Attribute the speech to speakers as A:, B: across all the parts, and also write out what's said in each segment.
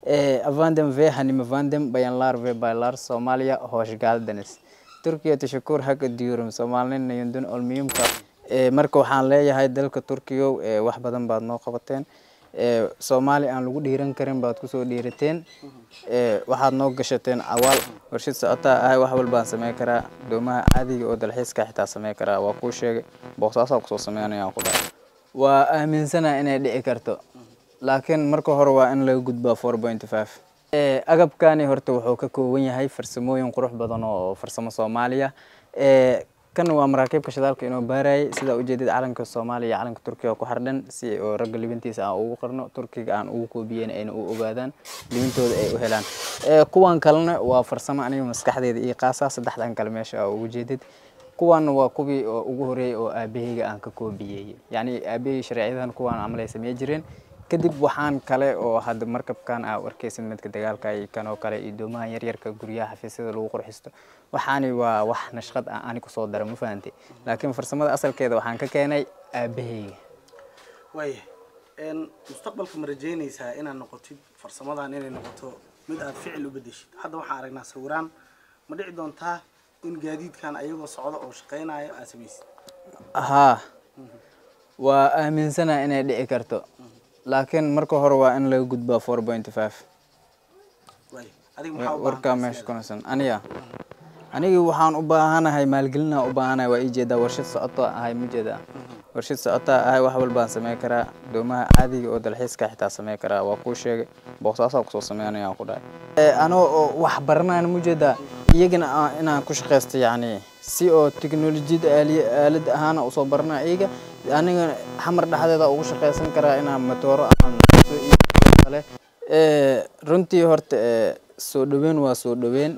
A: Avandem ve hanimavandem bayanlar ve baylar Soomaaliya hoş geldiniz. Turkiya tashakkur haka diyorum Soomaalina yundun olmiyumka marka waxaan leeyahay dalka Turkiyo wax badan baad noo qabateen Soomaali aan lagu dhiiran karin baad kusoo dhiirateen waxaad noo gashateen awaal warshad socotaa ahay wax walbaan sameyn karaa doomaha caadiga oo dalxiiska xitaa sameyn karaa waa kuu sheegay boosaasaa kusoo sameynayaan ku dhahay waa aaminsana inay dhici karto laakiin marka hore waa in laga gudbaa four point five agabkani horta wuxuu ka kooban yahay farsamooyin qurux badan oo farsamo soomaaliya kan waa maraakiibka shidaalka inoo baarayay sidaa ujeedid calanka soomaaliya iyo calanka turkiga ku xardhan si oo ragga libintiisa aan ugu qarno turkiga aan ugu koobiyeen ayna u ogaadaan libintooda ay u helaan kuwan kalena waa farsamo aniga maskaxdeeda iyo qaasa saddexdan kale meesha aa ugu jeedid kuwan waa kuwii oo ugu horeeyay oo aabaheyga aan ka koobiyey yacni aabahey sharciyadan kuwan camal ay samey jireen kadib waxaan kale oo hadda markabkan aa arkeysid midka dagaalka iyo kan oo kale iyo doomahan yaryarka guryaha xafiisyada lagu qurxisto waxaani waa wax nashqad ah ani kusoo dara ma fahantay laakiin farsamada asalkeeda waxaan ka keenay aabaheyga
B: waaya mustaqbalka ma rajeynaysaa inaad noqotid farsamadan inay noqoto mid aad ficil u bedeshid hadda waxaan aragnaa sawiraan ma dhici doontaa in gaadiidkan ayagoo socda oo shaqeynayo aad samaysid
A: haa waa aaminsana inay dhici karto laakiin marka hore waa in laga gudbaa four point five
B: waaya adiga maxaa u
A: warkaa
B: baahan
A: meesha kunaysan aniga anigi waxaan u baahanahay maalgelinaa u baahanahay waa ii jeedaa warshad socoto ahay ma jeedaa warshad socotaa ahay wax walbaan sameyn karaa doomaha caadiga oo dalxiiska xitaa sameyn karaa waa kuu sheegay boosaasaa kusoo sameynayaan ku dhahay anoo oo wax baranayna ma jeedaa iyagana aan- inaan ku shaqaysto yacni si oo teknolojiyada aaliya aalad ahaana usoo baranaa iyaga aniga xamar dhexdeeda ugu shaqaysan karaa inaan matooro aan soo iibiyo kale runtii horta soo dhaweyn waa soo dhaweyn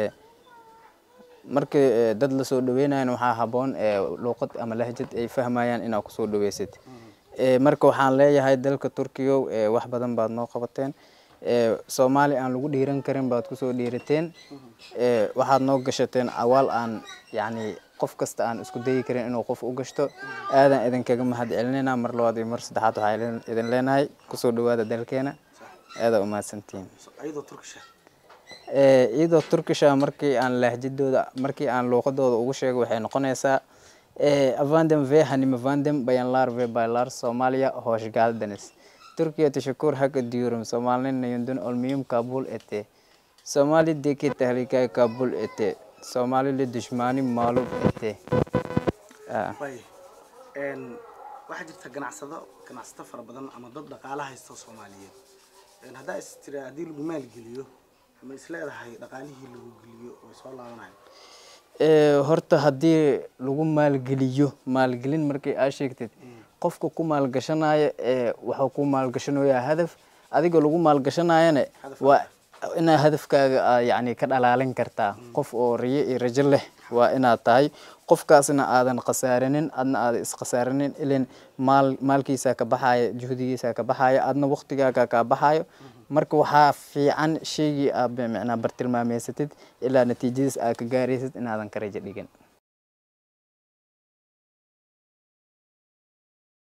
A: markii dad la soo dhaweynayana waxaa haboon luuqad ama lahjad ay fahmayaan inaad kusoo dhaweysid marka waxaan leeyahay dalka turkiyo wax badan baad noo qabateen soomaali aan lagu dhiiran karin baad kusoo dhiirateen waxaad noo gashateen awaal aan yacni qof kasta aan isku dayi karin inuu qof u gashto aadan idinkaga mahad celinayna mar labaad iyo mar saddexaad waxaa idin leenahay kusoo dhawaada dalkeena aadaa umahadsantihiin
B: ayadoo turkisha
A: iyadoo turkisha markii aan lahjadooda markii aan luuqadooda ugu sheego waxay noqonaysaa avandem ve hanimavandem bayanlar ve baylar Soomaaliya hoş geldiniz Türkiye teşekkür hak ediyorum Soomaalina yundun olmiyum kabul ete Soomaalideki tehlikayı kabul ete Soomaalili düşmani mağlup ete Ah.
B: waaya waxaa jirta ganacsado ganacsato fara badan ama dad dhaqaala haysta soomaaliyeed haddaa is tira haddii lagu maalgeliyo ma is leedahay dhaqaalihii lagu geliyo way soo laabanayo
A: Ee, horta haddii lagu maalgeliyo maalgelin markii aa sheegtid qofka ku maalgashanaya ee wuxuu ku maalgashanayaa hadaf adiga lagu maalgashanayana
B: Hadaf
A: waa inaa hadafkaaga aa yacni ka dhalaalin kartaa qof oo riyo iyo rajo leh waa inaad tahay qofkaasna aadan khasaarinin adna aadan iskhasaarinin ilan maal maalkiisa ka baxaya juhdigiisa ka baxaya adna waqtigaaga ka baxayo marka waxaa fiican shaygii aad micnaa bartilmaameysatid ilaa natiijadiis aad ka gaaraysid inaadan ka rajo dhigin